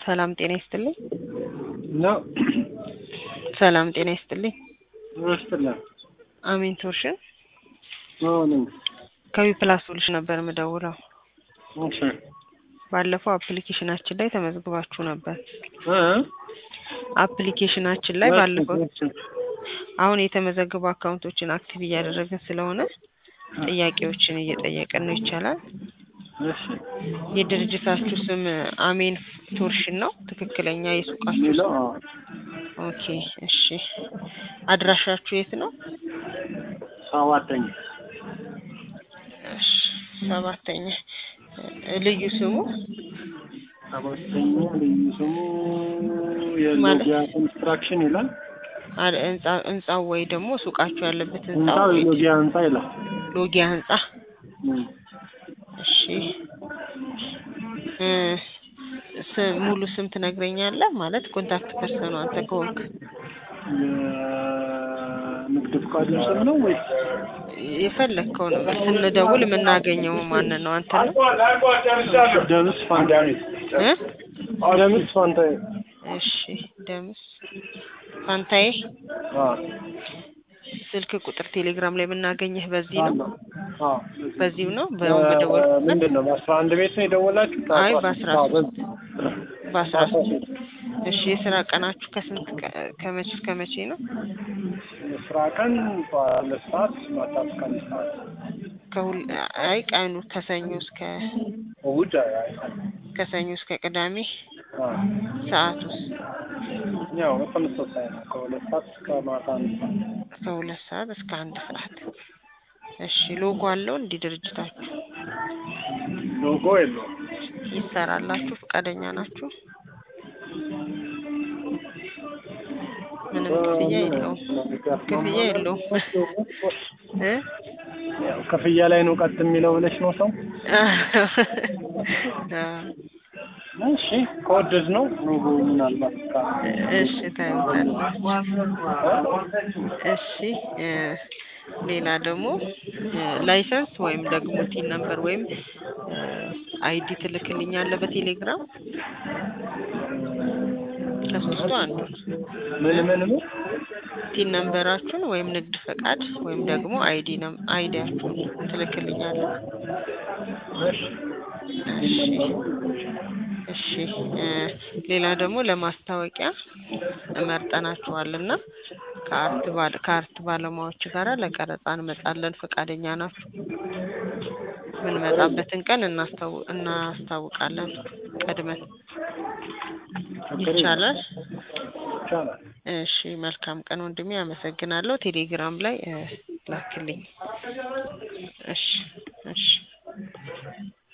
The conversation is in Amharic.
ሰላም ጤና ይስጥልኝ። ነው ሰላም ጤና ይስጥልኝ። ይመስጥልን አሜን ቶርሽን ነኝ። ከዊ ፕላስ ሶሉሽን ነበር የምደውለው። እሺ ባለፈው አፕሊኬሽናችን ላይ ተመዝግባችሁ ነበር። እ አፕሊኬሽናችን ላይ ባለፈው አሁን የተመዘገቡ አካውንቶችን አክቲቭ እያደረግን ስለሆነ ጥያቄዎችን እየጠየቅን ነው። ይቻላል? እሺ የድርጅታችሁ ስም አሜን ቶርሽን ነው? ትክክለኛ የሱቃችሁ የሚለው ስም? አዎ፣ ኦኬ እሺ። አድራሻችሁ የት ነው? ሰባተኛ እሺ ሰባተኛ ልዩ ስሙ ሰባተኛ ልዩ ስሙ ማለት? የሎጊያ ኮንስትራክሽን ይላል። አለ- ህንጻ- ህንጻው ወይ ደግሞ ሱቃችሁ ያለበት ህንጻ ህንጻው ወይ የሎጊያ ህንጻ ይላል። ሎጊያ ህንጻ። እም። እሺ እ ስ- ሙሉ ስም ትነግረኛለህ? ማለት ኮንታክት ፐርሰኑ አንተ ከሆንክ የንግድ ፍቃዱ ስም ነው ወይስ የፈለግከው ነው። ስንደውል የምናገኘው ማንን ነው? አንተ ነው ደምስ ፋንታዬ? እ? ደምስ ፋንታዬ። እሺ ደምስ ፋንታዬ። አዎ ስልክ ቁጥር ቴሌግራም ላይ የምናገኘህ በዚህ ነው? አለው። አዎ በዚሁ ነው? በአሁን በደወል ምንድን ነው በአስራ አንድ ቤት ነው የደወላችሁት? አይ በአስራ አዎ፣ ሶስት በዚህ- በአስራ በአስራ ሶስት ሶስት እሺ የስራ ቀናችሁ ከስንት ቀ- ከመቼ እስከ መቼ ነው? የስራ ቀን ሁለት ሰዓት ማታ እስከ አንድ ሰዓት ከሁል አይ ቀኑ ከሰኞ እስከ እሑድ አይ- ከሰኞ እስከ ቅዳሜ አዎ። ሰዓት ውስጥ ያው በተመሳሳይ ነው ከሁለት ሰዓት እስከ ማታ አንድ ሰዓት ከሁለት ሰዓት እስከ አንድ ሰዓት። እሺ ሎጎ አለው እንዲህ ድርጅታችሁ ሎጎ የለውም ይሰራላችሁ? ፈቃደኛ ናችሁ? ምንም ክፍያ የለውም። ክፍያ የለውም እ ያው ክፍያ ላይ ነው ቀጥ የሚለው ብለሽ ነው ሰው እሺ ከወደድ ነው ሎጎ ምናልባት ካ እሺ ታዩታላችሁ። እሺ እ ሌላ ደግሞ እ ላይሰንስ ወይም ደግሞ ቲን ነምበር ወይም እ አይዲ ትልክልኛለህ በቴሌግራም ከሶስቱ አንዱ ምን ምን ምን ቲን ነምበራችሁን ወይም ንግድ ፈቃድ ወይም ደግሞ አይዲ ነም አይዲያችሁን ትልክልኛለህ። እሺ እሺ እሺ እ ሌላ ደግሞ ለማስታወቂያ እመርጠናችኋልና ከአርት ባለ ከአርት ባለሙያዎች ጋር ለቀረጻ እንመጣለን። ፈቃደኛ ናችሁ? የምንመጣበትን ቀን እናስታው እናስታውቃለን ቀድመን። ይቻላል? ይቻላል እሺ መልካም ቀን ወንድሜ፣ አመሰግናለሁ። ቴሌግራም ላይ እ ላክልኝ። እሺ እሺ